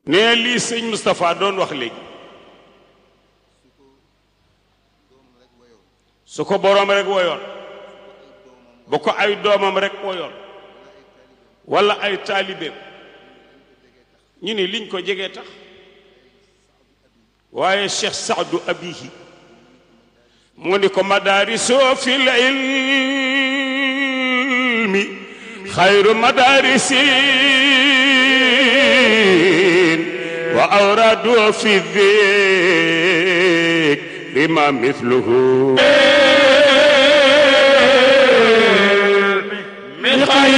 nee lii sëñ Moustapha doon wax léegi su ko boroom rek woyoon bu ko ay doomam rek woyoon walla ay taalibeem ñu ni liñ ko jegee tax waaye Cheikh Saadu Abihi mu ni ko madaariso fil ilmi xayru madaarisin wa awradu fi dhikri ma mithluhu